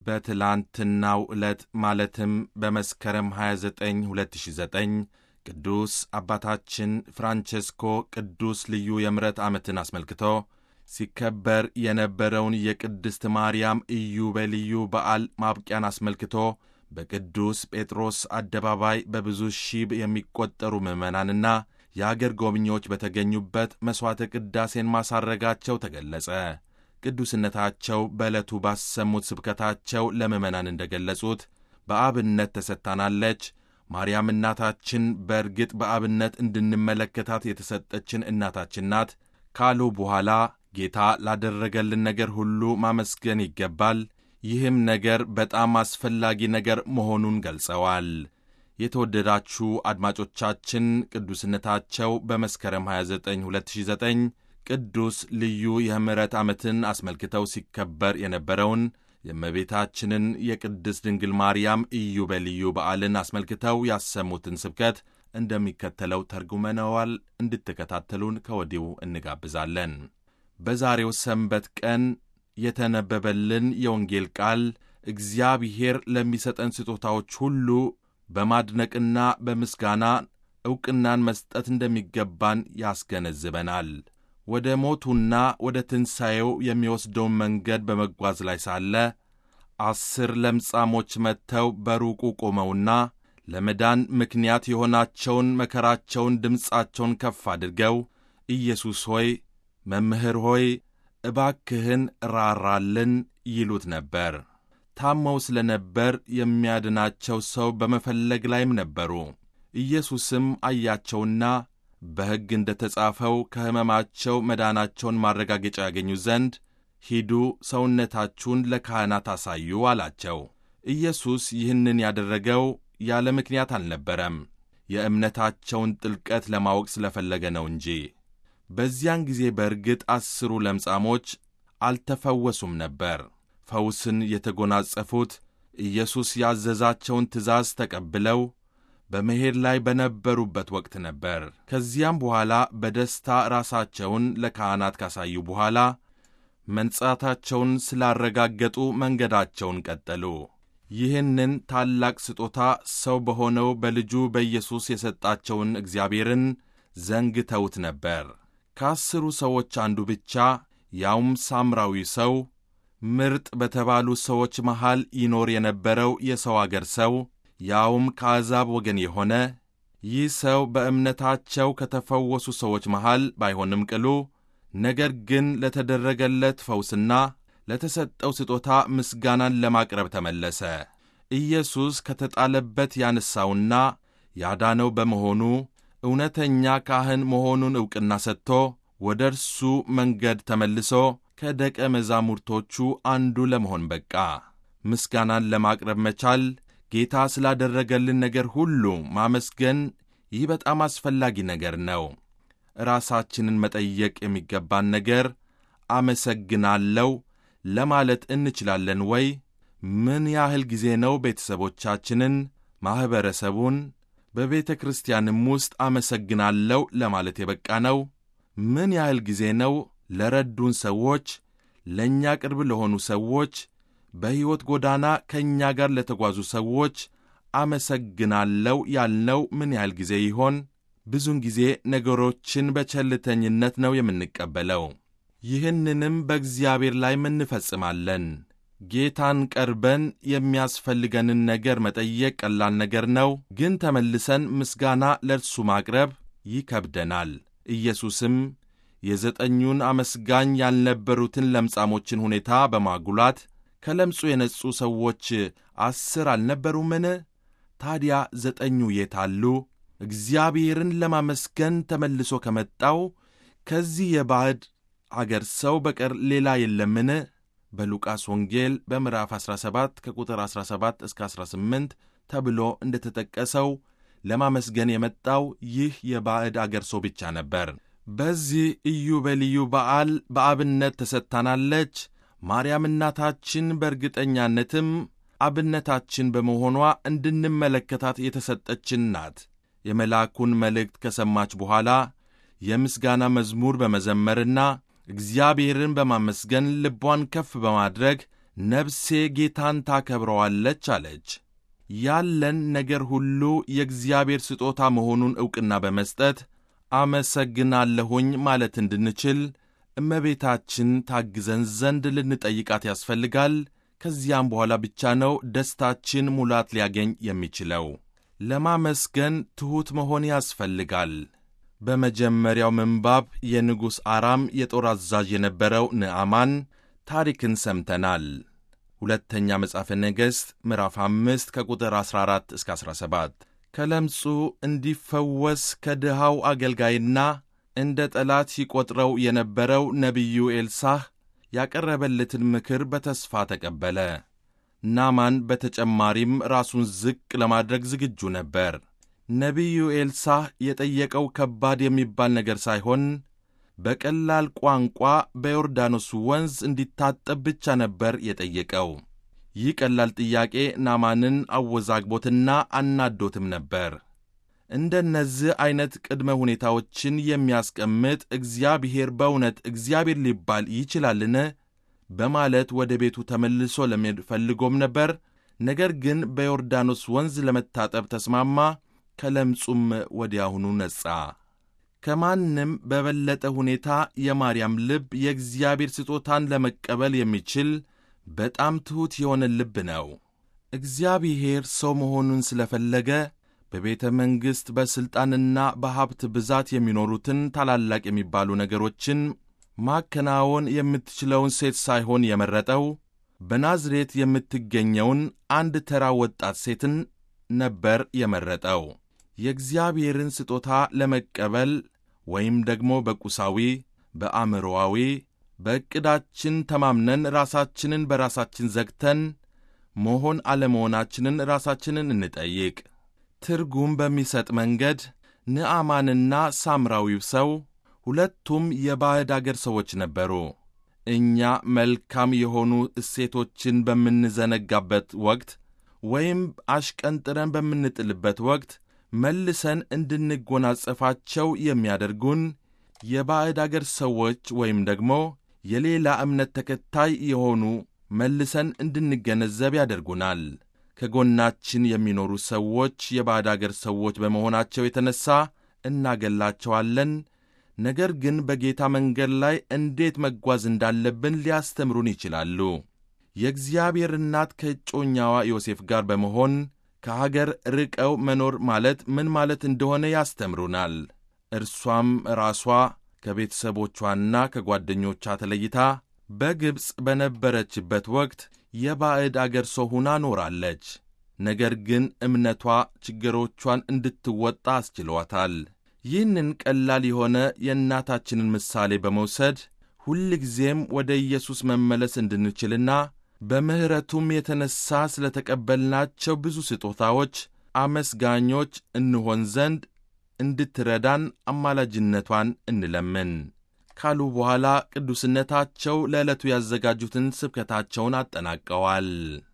በትላንትናው ዕለት ማለትም በመስከረም 29 2009 ቅዱስ አባታችን ፍራንቼስኮ ቅዱስ ልዩ የምሕረት ዓመትን አስመልክቶ ሲከበር የነበረውን የቅድስት ማርያም ኢዮቤልዩ በዓል ማብቂያን አስመልክቶ በቅዱስ ጴጥሮስ አደባባይ በብዙ ሺህ የሚቆጠሩ ምዕመናንና የአገር ጎብኚዎች በተገኙበት መሥዋዕተ ቅዳሴን ማሳረጋቸው ተገለጸ። ቅዱስነታቸው በዕለቱ ባሰሙት ስብከታቸው ለምዕመናን እንደ ገለጹት በአብነት ተሰጥታናለች። ማርያም እናታችን በእርግጥ በአብነት እንድንመለከታት የተሰጠችን እናታችን ናት ካሉ በኋላ ጌታ ላደረገልን ነገር ሁሉ ማመስገን ይገባል። ይህም ነገር በጣም አስፈላጊ ነገር መሆኑን ገልጸዋል። የተወደዳችሁ አድማጮቻችን ቅዱስነታቸው በመስከረም 29 2009 ቅዱስ ልዩ የምሕረት ዓመትን አስመልክተው ሲከበር የነበረውን የእመቤታችንን የቅድስት ድንግል ማርያም ኢዮቤልዩ በዓልን አስመልክተው ያሰሙትን ስብከት እንደሚከተለው ተርጉመነዋል። እንድትከታተሉን ከወዲሁ እንጋብዛለን። በዛሬው ሰንበት ቀን የተነበበልን የወንጌል ቃል እግዚአብሔር ለሚሰጠን ስጦታዎች ሁሉ በማድነቅና በምስጋና ዕውቅናን መስጠት እንደሚገባን ያስገነዝበናል። ወደ ሞቱና ወደ ትንሣኤው የሚወስደውን መንገድ በመጓዝ ላይ ሳለ አስር ለምጻሞች መጥተው በሩቁ ቆመውና ለመዳን ምክንያት የሆናቸውን መከራቸውን ድምፃቸውን ከፍ አድርገው ኢየሱስ ሆይ፣ መምህር ሆይ እባክህን ራራልን ይሉት ነበር። ታመው ስለ ነበር የሚያድናቸው ሰው በመፈለግ ላይም ነበሩ። ኢየሱስም አያቸውና በሕግ እንደ ተጻፈው ከሕመማቸው መዳናቸውን ማረጋገጫ ያገኙ ዘንድ ሂዱ፣ ሰውነታችሁን ለካህናት አሳዩ አላቸው። ኢየሱስ ይህንን ያደረገው ያለ ምክንያት አልነበረም፣ የእምነታቸውን ጥልቀት ለማወቅ ስለፈለገ ነው እንጂ። በዚያን ጊዜ በእርግጥ አስሩ ለምጻሞች አልተፈወሱም ነበር። ፈውስን የተጎናጸፉት ኢየሱስ ያዘዛቸውን ትእዛዝ ተቀብለው በመሄድ ላይ በነበሩበት ወቅት ነበር። ከዚያም በኋላ በደስታ ራሳቸውን ለካህናት ካሳዩ በኋላ መንጻታቸውን ስላረጋገጡ መንገዳቸውን ቀጠሉ። ይህንን ታላቅ ስጦታ ሰው በሆነው በልጁ በኢየሱስ የሰጣቸውን እግዚአብሔርን ዘንግተውት ነበር። ከአስሩ ሰዎች አንዱ ብቻ ያውም ሳምራዊ ሰው ምርጥ በተባሉ ሰዎች መሃል ይኖር የነበረው የሰው አገር ሰው ያውም ከአሕዛብ ወገን የሆነ ይህ ሰው በእምነታቸው ከተፈወሱ ሰዎች መሃል ባይሆንም ቅሉ ነገር ግን ለተደረገለት ፈውስና ለተሰጠው ስጦታ ምስጋናን ለማቅረብ ተመለሰ። ኢየሱስ ከተጣለበት ያነሳውና ያዳነው በመሆኑ እውነተኛ ካህን መሆኑን ዕውቅና ሰጥቶ ወደ እርሱ መንገድ ተመልሶ ከደቀ መዛሙርቶቹ አንዱ ለመሆን በቃ። ምስጋናን ለማቅረብ መቻል ጌታ ስላደረገልን ነገር ሁሉ ማመስገን፣ ይህ በጣም አስፈላጊ ነገር ነው። ራሳችንን መጠየቅ የሚገባን ነገር አመሰግናለሁ ለማለት እንችላለን ወይ? ምን ያህል ጊዜ ነው ቤተሰቦቻችንን፣ ማኅበረሰቡን፣ በቤተ ክርስቲያንም ውስጥ አመሰግናለሁ ለማለት የበቃ ነው? ምን ያህል ጊዜ ነው ለረዱን ሰዎች፣ ለእኛ ቅርብ ለሆኑ ሰዎች በሕይወት ጎዳና ከእኛ ጋር ለተጓዙ ሰዎች አመሰግናለሁ ያልነው ምን ያህል ጊዜ ይሆን? ብዙውን ጊዜ ነገሮችን በቸልተኝነት ነው የምንቀበለው። ይህንንም በእግዚአብሔር ላይ እንፈጽማለን። ጌታን ቀርበን የሚያስፈልገንን ነገር መጠየቅ ቀላል ነገር ነው፣ ግን ተመልሰን ምስጋና ለእርሱ ማቅረብ ይከብደናል። ኢየሱስም የዘጠኙን አመስጋኝ ያልነበሩትን ለምጻሞችን ሁኔታ በማጉላት ከለምጹ የነጹ ሰዎች አስር አልነበሩምን? ታዲያ ዘጠኙ የት አሉ? እግዚአብሔርን ለማመስገን ተመልሶ ከመጣው ከዚህ የባዕድ አገር ሰው በቀር ሌላ የለምን? በሉቃስ ወንጌል በምዕራፍ 17 ከቁጥር 17 እስከ 18 ተብሎ እንደ ተጠቀሰው ለማመስገን የመጣው ይህ የባዕድ አገር ሰው ብቻ ነበር። በዚህ ኢዮቤልዩ በዓል በአብነት ተሰጥታናለች። ማርያም እናታችን በእርግጠኛነትም አብነታችን በመሆኗ እንድንመለከታት የተሰጠችን ናት። የመልአኩን መልእክት ከሰማች በኋላ የምስጋና መዝሙር በመዘመርና እግዚአብሔርን በማመስገን ልቧን ከፍ በማድረግ ነፍሴ ጌታን ታከብረዋለች አለች። ያለን ነገር ሁሉ የእግዚአብሔር ስጦታ መሆኑን ዕውቅና በመስጠት አመሰግናለሁኝ ማለት እንድንችል እመቤታችን ታግዘን ዘንድ ልንጠይቃት ያስፈልጋል። ከዚያም በኋላ ብቻ ነው ደስታችን ሙላት ሊያገኝ የሚችለው። ለማመስገን ትሑት መሆን ያስፈልጋል። በመጀመሪያው ምንባብ የንጉሥ አራም የጦር አዛዥ የነበረው ንዕማን ታሪክን ሰምተናል። ሁለተኛ መጽሐፈ ነገሥት ምዕራፍ አምስት ከቁጥር 14 እስከ 17 ከለምጹ እንዲፈወስ ከድሃው አገልጋይና እንደ ጠላት ሲቈጥረው የነበረው ነቢዩ ኤልሳህ ያቀረበለትን ምክር በተስፋ ተቀበለ። ናማን በተጨማሪም ራሱን ዝቅ ለማድረግ ዝግጁ ነበር። ነቢዩ ኤልሳህ የጠየቀው ከባድ የሚባል ነገር ሳይሆን በቀላል ቋንቋ በዮርዳኖስ ወንዝ እንዲታጠብ ብቻ ነበር የጠየቀው። ይህ ቀላል ጥያቄ ናማንን አወዛግቦትና አናዶትም ነበር። እንደነዚህ ዐይነት ቅድመ ሁኔታዎችን የሚያስቀምጥ እግዚአብሔር በእውነት እግዚአብሔር ሊባል ይችላልን? በማለት ወደ ቤቱ ተመልሶ ለመሄድ ፈልጎም ነበር። ነገር ግን በዮርዳኖስ ወንዝ ለመታጠብ ተስማማ። ከለምጹም ወዲያውኑ ነጻ። ከማንም በበለጠ ሁኔታ የማርያም ልብ የእግዚአብሔር ስጦታን ለመቀበል የሚችል በጣም ትሑት የሆነ ልብ ነው። እግዚአብሔር ሰው መሆኑን ስለፈለገ በቤተ መንግሥት በሥልጣንና በሀብት ብዛት የሚኖሩትን ታላላቅ የሚባሉ ነገሮችን ማከናወን የምትችለውን ሴት ሳይሆን የመረጠው በናዝሬት የምትገኘውን አንድ ተራ ወጣት ሴትን ነበር የመረጠው። የእግዚአብሔርን ስጦታ ለመቀበል ወይም ደግሞ በቁሳዊ፣ በአእምሮአዊ፣ በዕቅዳችን ተማምነን ራሳችንን በራሳችን ዘግተን መሆን አለመሆናችንን ራሳችንን እንጠይቅ። ትርጉም በሚሰጥ መንገድ ንዕማንና ሳምራዊው ሰው ሁለቱም የባዕድ አገር ሰዎች ነበሩ። እኛ መልካም የሆኑ እሴቶችን በምንዘነጋበት ወቅት ወይም አሽቀንጥረን በምንጥልበት ወቅት መልሰን እንድንጎናጸፋቸው የሚያደርጉን የባዕድ አገር ሰዎች ወይም ደግሞ የሌላ እምነት ተከታይ የሆኑ መልሰን እንድንገነዘብ ያደርጉናል። ከጎናችን የሚኖሩ ሰዎች የባዕድ አገር ሰዎች በመሆናቸው የተነሣ እናገላቸዋለን። ነገር ግን በጌታ መንገድ ላይ እንዴት መጓዝ እንዳለብን ሊያስተምሩን ይችላሉ። የእግዚአብሔር እናት ከእጮኛዋ ዮሴፍ ጋር በመሆን ከሀገር ርቀው መኖር ማለት ምን ማለት እንደሆነ ያስተምሩናል። እርሷም ራሷ ከቤተሰቦቿና ከጓደኞቿ ተለይታ በግብፅ በነበረችበት ወቅት የባዕድ አገር ሰው ሆና ኖራለች። ነገር ግን እምነቷ ችግሮቿን እንድትወጣ አስችሏታል። ይህንን ቀላል የሆነ የእናታችንን ምሳሌ በመውሰድ ሁልጊዜም ወደ ኢየሱስ መመለስ እንድንችልና በምሕረቱም የተነሣ ስለ ተቀበልናቸው ብዙ ስጦታዎች አመስጋኞች እንሆን ዘንድ እንድትረዳን አማላጅነቷን እንለምን ካሉ በኋላ ቅዱስነታቸው ለዕለቱ ያዘጋጁትን ስብከታቸውን አጠናቀዋል።